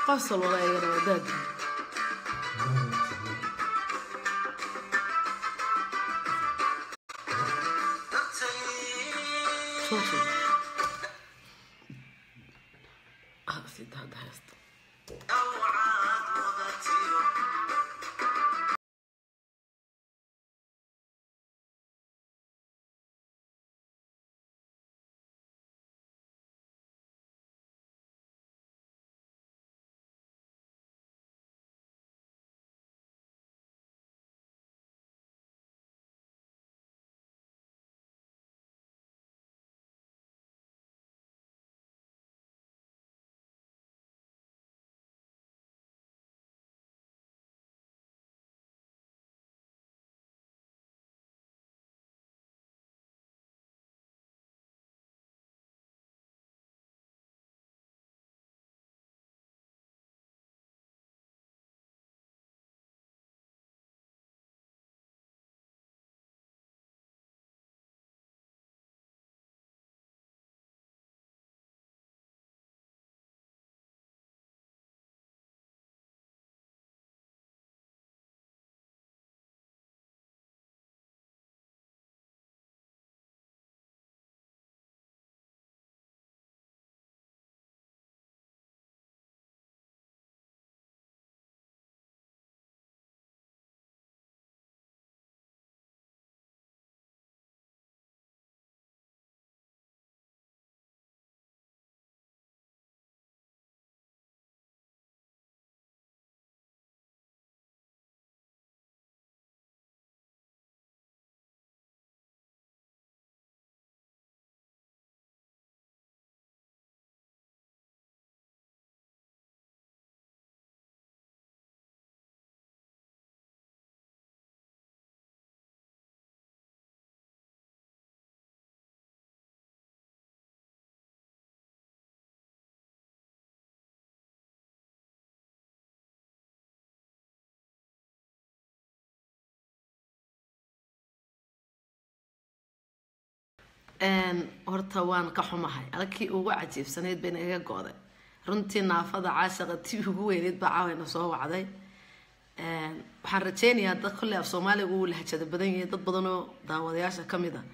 qosol wala iyagana waa daadi Tutu. Ah, sida hadda haysto. horta waan ka xumahay alkii ugu cajiibsanayd bayna iga go-day runtii naafada caashaqa tii ugu weyneyd baa caawayna soo wacday waxaan rajeynayaa dad kolley af soomaaliga uu lahjada badan yahay dad badan oo daawadayaasha ka mid a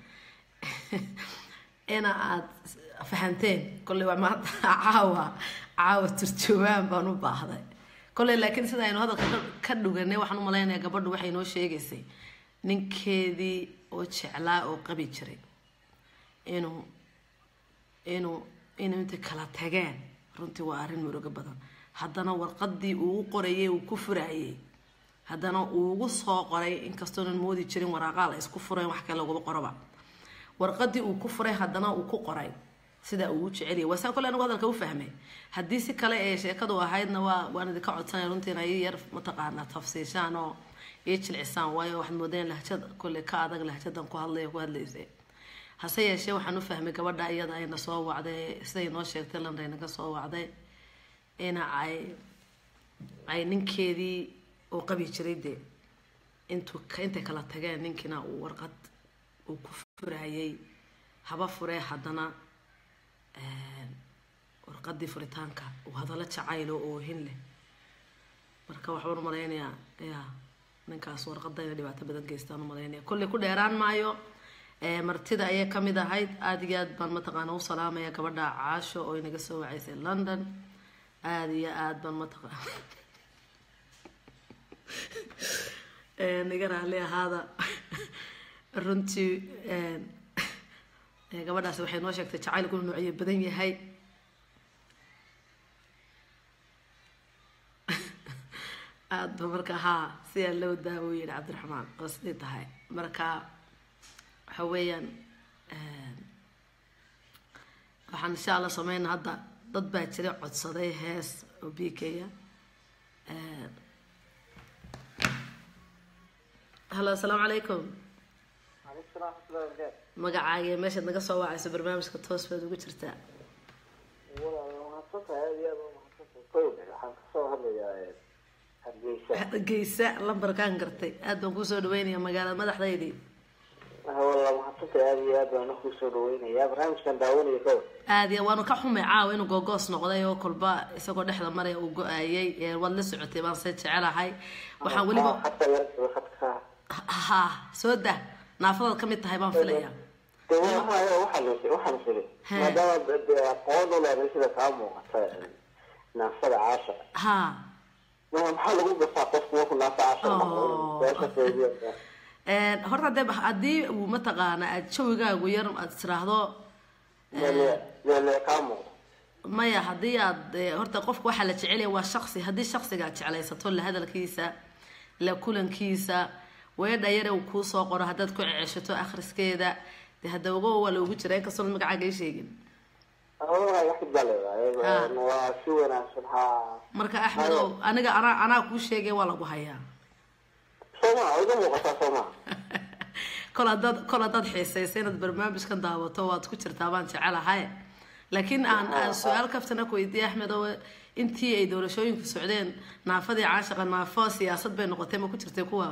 ina aad fahanteen kolley waa maanta caawa caawa turjoogaan baan u baahday kolley laakiin sida aynu hadalka ka dhuganay waxaan u malaynayaa gabadhu waxay noo sheegaysay ninkeedii oo jeclaa oo qabi jiray inuu inuu inuu intay kala tageen runtii waa arrin murugo badan haddana warqadii uu u qorayay uu ku furayay haddana uu ugu soo qoray inkastoonan moodi jirin waraaqaa la isku furayn wax kale laguma qoroba warqadii uu ku furay haddana uu ku qoray sida uu u jeceliyay waa saan kole anigu hadalka u fahmay haddii si kale ee sheekadu ahaydna waa waan idinka codsanaya runtii in ay yar mataqaanaa tafsiishaan oo iyo jilcisaan waayo waxaad moodeen lahjad kolley ka adag lahjadan ku hadlaya ku hadlaysa hase yeeshee waxaan u fahmay gabadha iyada ayna soo wacday siday noo sheegtay landa naga soo wacday ina ay ay ninkeedii uu qabi jiray dee intuu intay kala tageen ninkiina uu warqad uu ku furayay haba furee haddana warqadii furitaanka uu hadallo jacaylo oohin leh marka waxbaan umalaynayaa ya ninkaas warqada ina dhibaato badan geystaan umalaynaya kolley ku dheeraan maayo martida ayay kamid ahayd aada iyo aad baan mataqaana u salaamaya gabadha caasho oo inaga soo wacaysay london aada iyo aada baan mataqaana naga raali ahaada runtii gabadhaasi waxay noo sheegtay jacaylku inuu noocyo badan yahay aada ba marka haa sidaa loo daawo yihi cabdiraxmaan oo siday tahay marka waxa weeyaan waxaan insha allah sameyna hadda dad baa jira codsaday hees oo bikeya hallo asalaamu calaykum magacaaga meeshaad naga soo wacayso barnaamijka toos baad ugu jirtaa hargeysa lambarkaan gartay aada baan kusoo dhaweynaya magaalada madaxdaydii walla mahadsantahay aada iyo aad baan ku soo dhaweynayaa barnaamijkan daawanaya ka war aad iyo waanu ka xumay caawa inuu googoos noqday oo kolba isagoo dhexda maraya uu go-aayay ee waad la socotay baan se jecelahay waxaan weliba hadka yar hadka ha soo dah naafadaad ka mid tahay baan filaya de waxaa waxaan waxaan fili He. maadaama de aqoon u leedahay sida kaa muuqata naafada caasha ha ma maxaa lagu gasaa qofku markuu naafa caasha noqdo Oh. su'aasha feediya Een, horta dee haddii uu mataqaana aad jawigaagu yar aad tiraahdo leele kaa muuqdo maya haddii aad eh, horta qofka waxaa la jecelaya waa shaksi haddii shaksiga aad jeclaysato la hadalkiisa la kulankiisa weedha yare uu kuu soo qoro haddaad ku ceceshato akhriskeeda dee hadda ogo waa loogu jira inkastoon magacaaga ii sheegin Aa, wax baa leedahay Ha. waa si wanaagsan ha marka axmedow aniga anaa anaa kuu sheegay waa lagu hayaa sooma iga muuqataa sooma kol haddaad kol haddaad xiisaysa inaad barnaamijkan daawato waad ku jirtaa baan jecelahay laakiin aan aan su-aal kaftana ku weydiiyey axmed oo intii ay doorashooyinku socdeen naafadii caashaqa naafo siyaasad bay noqotay ma ku jirtay kuwa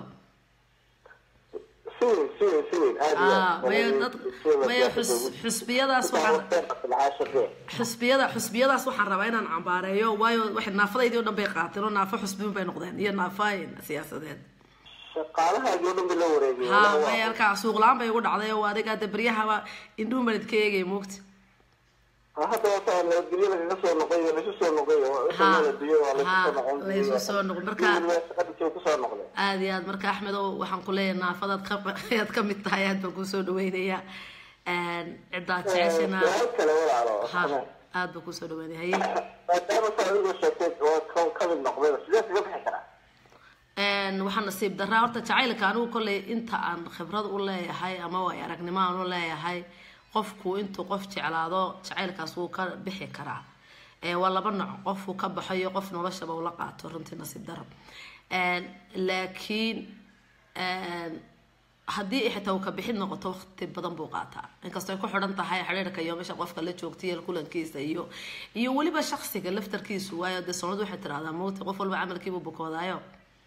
si weyn si weyn si weyn aada iyo Ah, aad. maya dad maya xus- xusbiyadaas waxaan caashaqee xusbiyada xusbiyadaas waxaan rabaa inaan cambaareeyo waayo waxay naafadaydii o dhan bay qaateen oo naafo xusbiyun bay noqdeen iyo naafooyin siyaasadeed shaqaalahaagii o dhan bay la wareegay ha maya halkaa suuq la-aan bay igu dhacday oo adiga de beryahaba indhuhu manid ka eegay moogta hadda wata nabadgelyo lagaga soo noqoy oo laisu soo noqoy oo Ha. biyo waa laisu Ha, soo noqon laisu soo noqon. Marka- shaqadii kusoo noqday aada iyo aad marka axmed oo waxaan ku leeyahay naafadaad ka ayaad ka mid tahay aad baan kusoo dhaweynayaa ciddaad jeceshana su-aal kale walaalo ha aad baan kusoo dhaweynaya haye maadaama saa adigoo sheegtay oo ka- ka mid noqdayba sidee kaga bixi karaa Een, waxaa nasiib daraa horta jacaylka anigu kolley inta aan khibrad u leeyahay ama way aragnimo aan u leeyahay qofku intuu qof jeclaado jacaylkaas wuu ka bixi karaa Ee, waa laba nooc qofku ka baxayo qof noloshaba ula qaato runtii nasiib daro Een, laakiin een, haddii ay xitaa uu ka bixid noqoto waqti badan buu qaataa inkastoo ay ku xidhan tahay xidhiirka iyo meesha qofka la joogtay iyo kulankiisa iyo iyo weliba shaksiga laftarkiisu waayo dee soomalidu waxay tidhahdaa mawti qof walba camalkiibuu bukoodaayo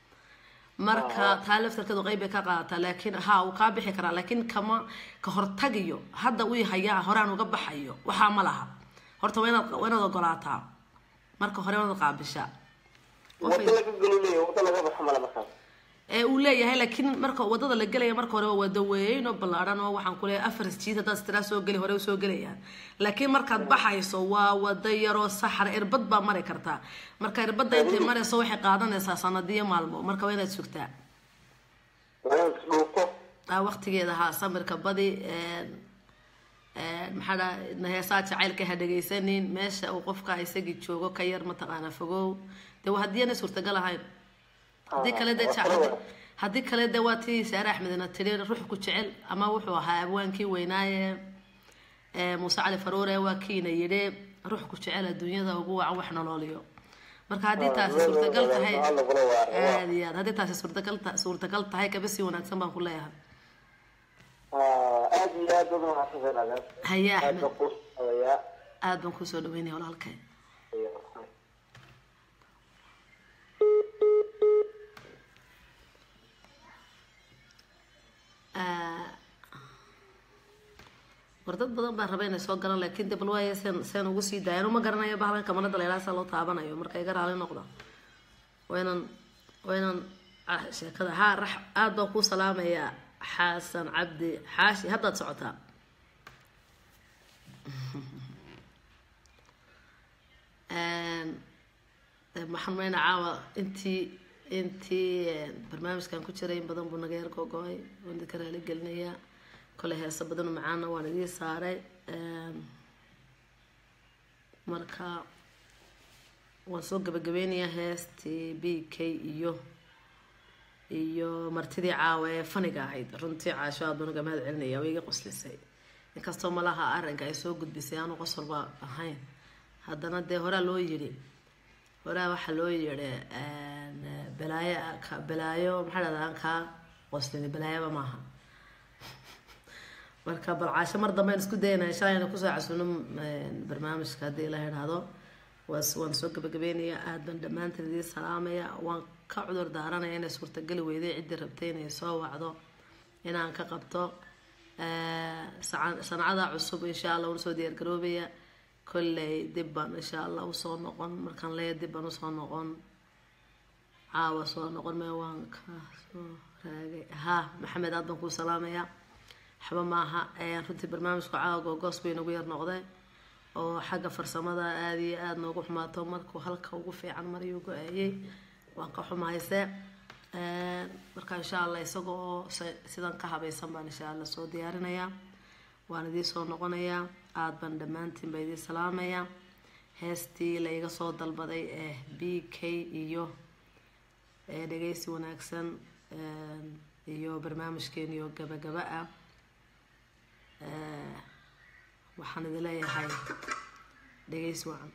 marka taa laftarkeedu qeyb bay ka qaadataa laakiin ha uu kaa bixi karaa laakiin kama ka hortagiyo hadda uu hayaa horaan uga baxayo waxaa ma laha horta waa inaad waa inaad ogolaataa marka hore waa inaad qaabishaa wada laga gelinayo wada laga baxo male markaas ee uu leeyahay laakiin marka wadada la gelaya marka hore waa wada weyn oo ballaaran oo waxaan ku leeyahay afar jiid haddaad istiraa soo geli hore usoo gelayaan laakiin markaad baxayso waa wada yaroo saxar irbad baa mari kartaa marka irbadda intay marayso waxay qaadanaysaa sanadiyo maalmo marka waa inaad sugtaa waa inaad isdhuufto ah waqtigeeda haa samirka badi een, een, maxaa dhaa heesaa jacaylka ha dhegaysanin meesha uu qofka isagii joogo ka yar mataqaana fogow dee waa haddii aanay suurtagal ahayn haddii kale dee ja- haddii- haddii kale dee waa tii saare axmedna tiri ruux ku jecel ama wuxuu ahaa abwaankii weynaaye ee muuse cali faruure waa kiina yidhi ruux ku jecel adduunyada ugu wacan wax nololiyo marka haddii taasi suurtagal tahay aad iyo aad haddii taasi suurtagal ta- suurtagal tahay kaba sii wanaagsan baan ku leeyahay aada iyo aad bad mahadsantahay haye aad axmed baan kuu socdayaa aad baan kusoo dhaweynaya walaalkay war dad badan baan rabay inay soo galaan laakiin de bal waaye seen seen ugu sii daaya anu ma garanayo bahlan kamanada leelaa saa loo taabanayo marka iga raali noqda waa inaan waa inaan ah, sheekada haa rax aad baan kuu salaamayaa xasan cabdi xaashi haddaad socotaa Een, ee, maxaan maynaa caawa intii intii een, barnaamijkan ku jiray in badan buu naga yar gogo-ay waan idinka raali gelinayaa kole heeso badan oo macaana waan idii saaray Een, marka waan soo gabagabeynayaa heestii b k iyo iyo martidii caawa ee faniga ahayd runtii caasho aad baan uga mahad celinaya way iga qoslisay inkastoo malaha arrinka ay soo gudbisay aanu qosolba ahayn haddana dee horaa loo yidhi horaa waxaa loo yidhi een, balaayo ka- balaayo maxaa dhahdaa aan kaa qoslini balaayaba maaha marka bal caasho mar dambe aan isku daynaa insha allah inaan kusoo casuuno een, barnaamijka haddii la idhaahdo waas waan soo gabagabeynayaa aad baan dhammaantiin idiin salaamaya waan ka cudur daaranaya inay suurtageli weyday ciddii rabtay inay soo wacdo inaan ka qabto sancada cusub insha allah una soo diyaargaroobaya kolley dib baan insha allah usoo noqon markaan leeya dib baan usoo noqon caawa soo noqon mee waan ka soo raagay ha maxamed aad baan kuu salaamaya waxba maaha runtii barnaamijku caawa googoos bay nagu yar noqday oo xagga farsamada aada iyo aada noogu xumaato markuu halka ugu fiican mariyuu go-aayey waan ka xumahayse marka insha allah isaga oo sidan ka habaysan baan insha allah soo diyaarinayaa waan idiin soo noqonayaa aada baan dhammaantiin baa idiin salaamayaa heestii la iga soo dalbaday ee b k iyo dhegeysi wanaagsan iyo barnaamijkeeniyo gabagaba ah waxaan idin leeyahay dhegeysi wacan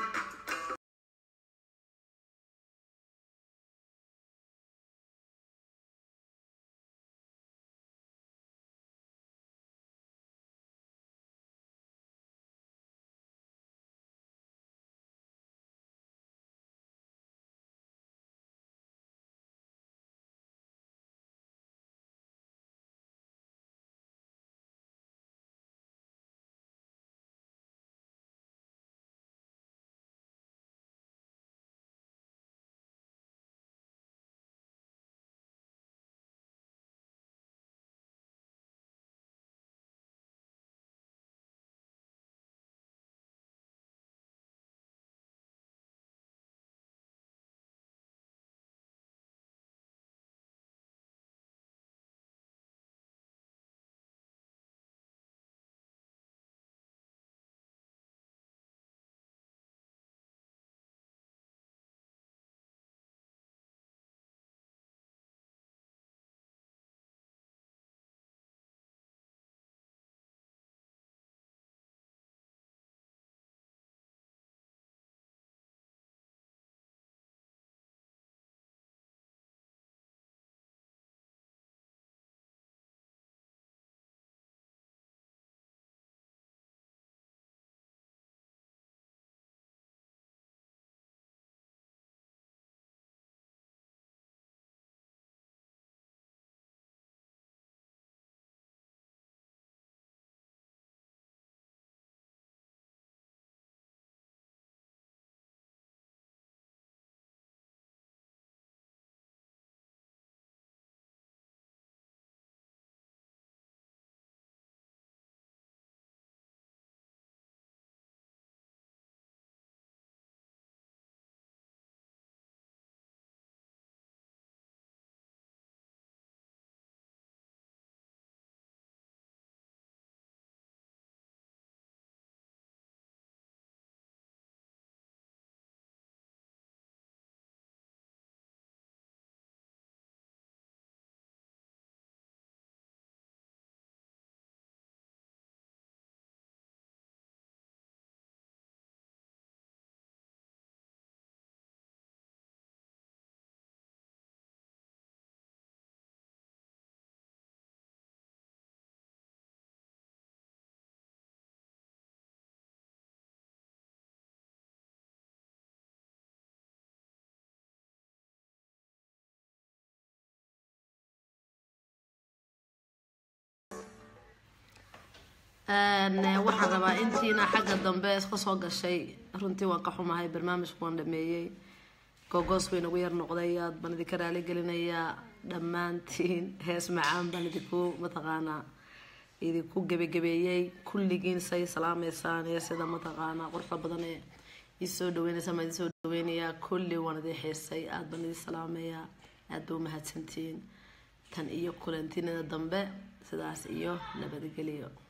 waxaan rabaa intiina xagga dambe iska soo gashay runtii waan ka xumahay barnaamijku waan dhameeyey gogoos bay nagu yar noqday aad baan idinka raali gelinayaa dhammaantiin hees macaan baan idinku mataqaanaa idinku gebagabeeyey kulligiin say salaameysaan iyo sida mataqaanaa quruxda badan ee isoo dhaweynaysa maa idin soo dhaweynayaa kulli waan idin xiisay aad baan idin salaameyaa aad ba umahadsantihiin tan iyo kulantinada dambe sidaas iyo nabadgelyo